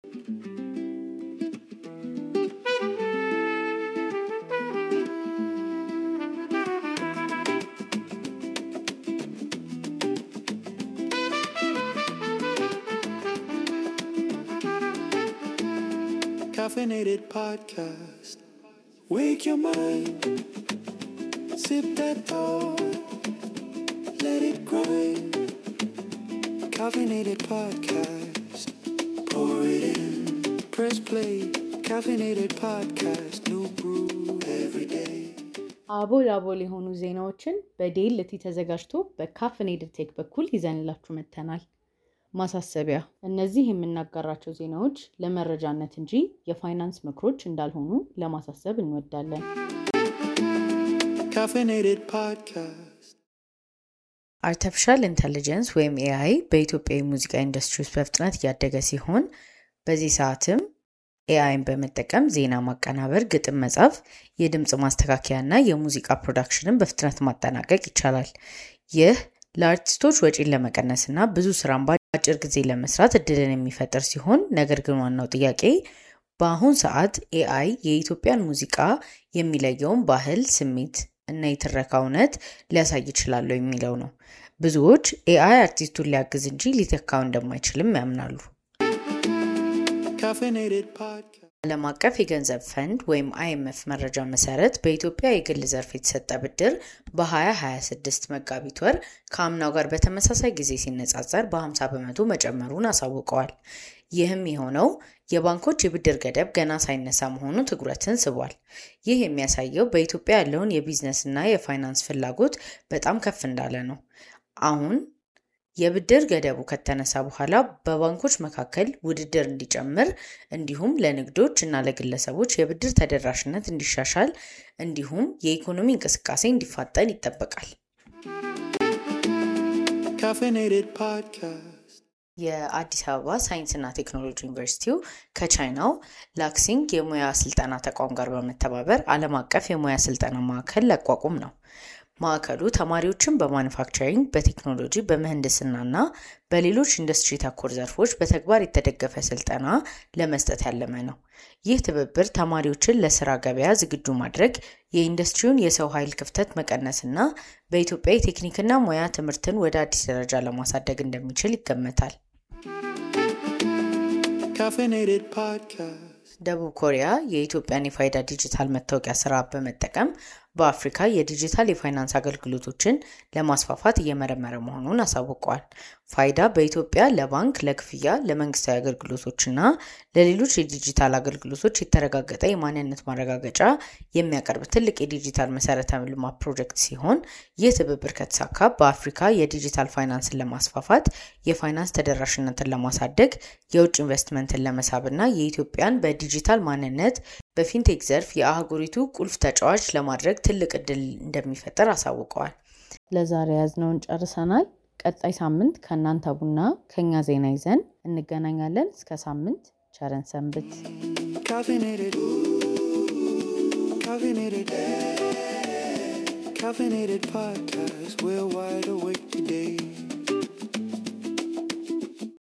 Caffeinated podcast. Wake your mind. Sip that thought. Let it grind. Caffeinated podcast. Pour it in. Press play. Caffeinated podcast. New brew every day. አቦል አቦል የሆኑ ዜናዎችን በዴልቲ ተዘጋጅቶ በካፍኔድድ ቴክ በኩል ይዘንላችሁ መጥተናል። ማሳሰቢያ፣ እነዚህ የምናጋራቸው ዜናዎች ለመረጃነት እንጂ የፋይናንስ ምክሮች እንዳልሆኑ ለማሳሰብ እንወዳለን። Caffeinated podcast. አርቲፊሻል ኢንተሊጀንስ ወይም ኤአይ በኢትዮጵያ የሙዚቃ ኢንዱስትሪ ውስጥ በፍጥነት እያደገ ሲሆን በዚህ ሰዓትም ኤአይን በመጠቀም ዜና ማቀናበር፣ ግጥም መጻፍ፣ የድምፅ ማስተካከያ እና የሙዚቃ ፕሮዳክሽንን በፍጥነት ማጠናቀቅ ይቻላል። ይህ ለአርቲስቶች ወጪን ለመቀነስ እና ብዙ ስራን በአጭር ጊዜ ለመስራት እድልን የሚፈጥር ሲሆን ነገር ግን ዋናው ጥያቄ በአሁን ሰዓት ኤአይ የኢትዮጵያን ሙዚቃ የሚለየውን ባህል፣ ስሜት እና የትረካ እውነት ሊያሳይ ይችላሉ የሚለው ነው። ብዙዎች ኤአይ አርቲስቱን ሊያግዝ እንጂ ሊተካው እንደማይችልም ያምናሉ። Caffeinated podcast. ዓለም አቀፍ የገንዘብ ፈንድ ወይም አይኤምኤፍ መረጃ መሰረት በኢትዮጵያ የግል ዘርፍ የተሰጠ ብድር በ2026 መጋቢት ወር ከአምናው ጋር በተመሳሳይ ጊዜ ሲነጻጸር በ50 በመቶ መጨመሩን አሳውቀዋል። ይህም የሆነው የባንኮች የብድር ገደብ ገና ሳይነሳ መሆኑ ትኩረትን ስቧል። ይህ የሚያሳየው በኢትዮጵያ ያለውን የቢዝነስና የፋይናንስ ፍላጎት በጣም ከፍ እንዳለ ነው። አሁን የብድር ገደቡ ከተነሳ በኋላ በባንኮች መካከል ውድድር እንዲጨምር እንዲሁም ለንግዶች እና ለግለሰቦች የብድር ተደራሽነት እንዲሻሻል እንዲሁም የኢኮኖሚ እንቅስቃሴ እንዲፋጠን ይጠበቃል። Caffeinated podcast. የአዲስ አበባ ሳይንስና ቴክኖሎጂ ዩኒቨርሲቲው ከቻይናው ላክሲንግ የሙያ ስልጠና ተቋም ጋር በመተባበር ዓለም አቀፍ የሙያ ስልጠና ማዕከል ሊያቋቁም ነው። ማዕከሉ ተማሪዎችን በማኑፋክቸሪንግ፣ በቴክኖሎጂ፣ በምህንድስና እና በሌሎች ኢንዱስትሪ ተኮር ዘርፎች በተግባር የተደገፈ ስልጠና ለመስጠት ያለመ ነው። ይህ ትብብር ተማሪዎችን ለስራ ገበያ ዝግጁ ማድረግ፣ የኢንዱስትሪውን የሰው ኃይል ክፍተት መቀነስ እና በኢትዮጵያ የቴክኒክና ሙያ ትምህርትን ወደ አዲስ ደረጃ ለማሳደግ እንደሚችል ይገመታል። Caffeinated podcast. ደቡብ ኮሪያ የኢትዮጵያን የፋይዳ ዲጂታል መታወቂያ ስርዓት በመጠቀም በአፍሪካ የዲጂታል የፋይናንስ አገልግሎቶችን ለማስፋፋት እየመረመረ መሆኑን አሳውቀዋል። ፋይዳ በኢትዮጵያ ለባንክ፣ ለክፍያ፣ ለመንግስታዊ አገልግሎቶችና ለሌሎች የዲጂታል አገልግሎቶች የተረጋገጠ የማንነት ማረጋገጫ የሚያቀርብ ትልቅ የዲጂታል መሰረተ ልማት ፕሮጀክት ሲሆን ይህ ትብብር ከተሳካ በአፍሪካ የዲጂታል ፋይናንስን ለማስፋፋት፣ የፋይናንስ ተደራሽነትን ለማሳደግ፣ የውጭ ኢንቨስትመንትን ለመሳብና የኢትዮጵያን በዲጂታል ማንነት በፊንቴክ ዘርፍ የአህጉሪቱ ቁልፍ ተጫዋች ለማድረግ ትልቅ እድል እንደሚፈጠር አሳውቀዋል። ለዛሬ ያዝነውን ጨርሰናል። ቀጣይ ሳምንት ከእናንተ ቡና ከኛ ዜና ይዘን እንገናኛለን። እስከ ሳምንት ቸረን ሰንብት። Caffeinated. Caffeinated. Caffeinated podcast. We're wide awake today.